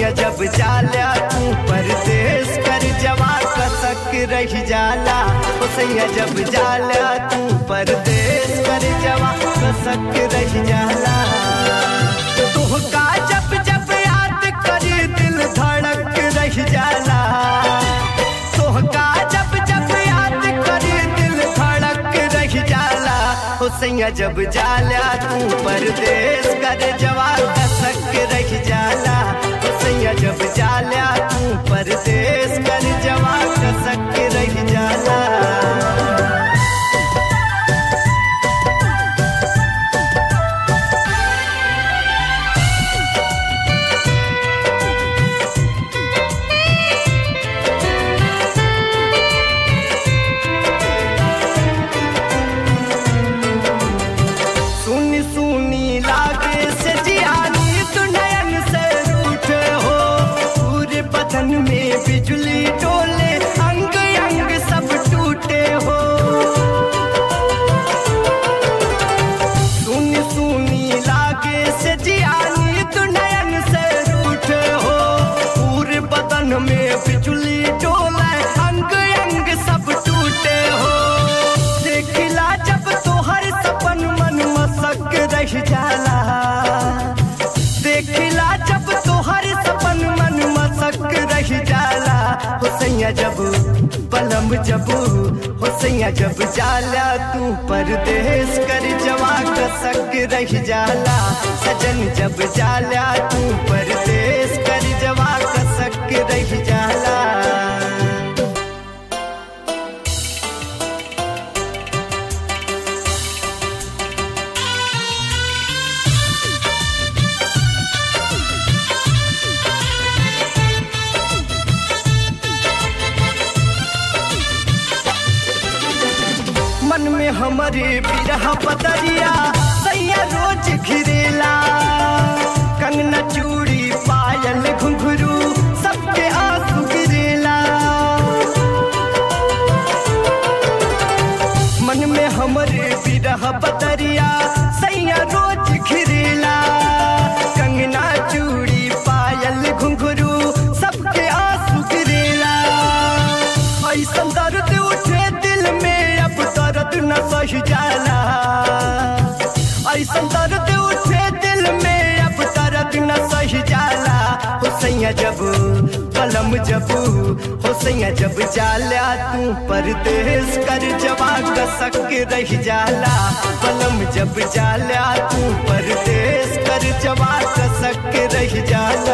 सैया जब जाला तू परदेश कर जवा कसक रह जाला ओ सैया जब जाला तू परदेश कर जवा कसक रह जाला तुहका जब जब याद करी दिल धड़क रह जाला तुहका जब जब याद करी दिल धड़क रह जाला ओ सैया जब जाला तू परदेश कर जवा कसक रह जाला ओ सैया जब जाला तू परदेश कर जवा कसक रह जाला सुनी सुनी लागे से जियानी तू नयन से रूठे हो पूरे बदन में बिजली डोले अंग अंग सब टूटे हो सुनी सुनी लागे से जियानी तू नयन से रूठे हो पूरे बदन में बिजली डोले अंग अंग सब टूटे हो देखिला जब तोहर सपन मन मसक रह जाला देखिला जब तोहर सपन मन मसक रह जाला हुसैया जब पलम जब हुसैया जब जाला तू परदेश कर जवा कसक रह जाला सजन जब जाला तू परदेश कर जवा कसक रह जाला मन में हमारे बिरह बदरिया सैया रोज घिरेला कंगना चूड़ी पायल घुंघरू सबके आंसू गिरेला मन में हमारे बिरह बदरिया सैया रोज घिरेला कंगना चूड़ी पायल घुंघरू सबके आंसू गिरेला ऐसा दर्द उठे दिल में अब दर्द न सह जाला ऐसा दर्द उठे दिल में अब दर्द न सह जाला हुसैया जब कलम जब हुसैया जब जाला तू परदेश कर जवा कसक रह जाला कलम जब जाला तू परदेश कर जवा कसक रह जाला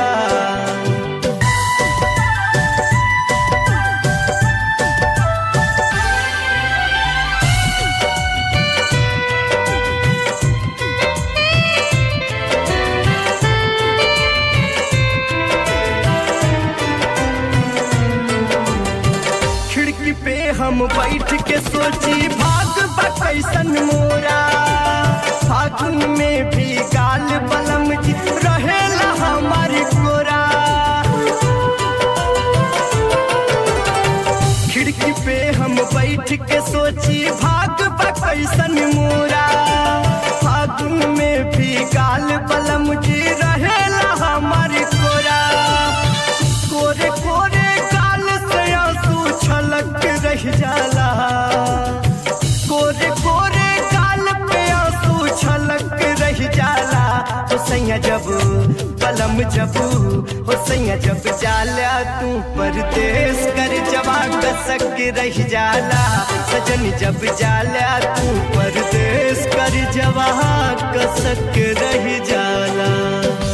खिड़की पे हम बैठ के सोची भाग बा कैसन मोरा फागुन में भी गाल बलम जी रहेला हमारी कोरा खिड़की पे हम बैठ के सोची भाग बा कैसन मोरा फागुन में भी गाल बलम जी रहेला हमारी कोरा कोरे कोरे गाल से आंसू छलक रह जाला कोरे कोरे गाल पे आंसू छलक रह जाला हुसैया जब कलम जब हुसैया जब जाला तू परदेश कर जवा कसक रह जाला सजन जब जाला तू परदेश कर जवा कसक रह जाला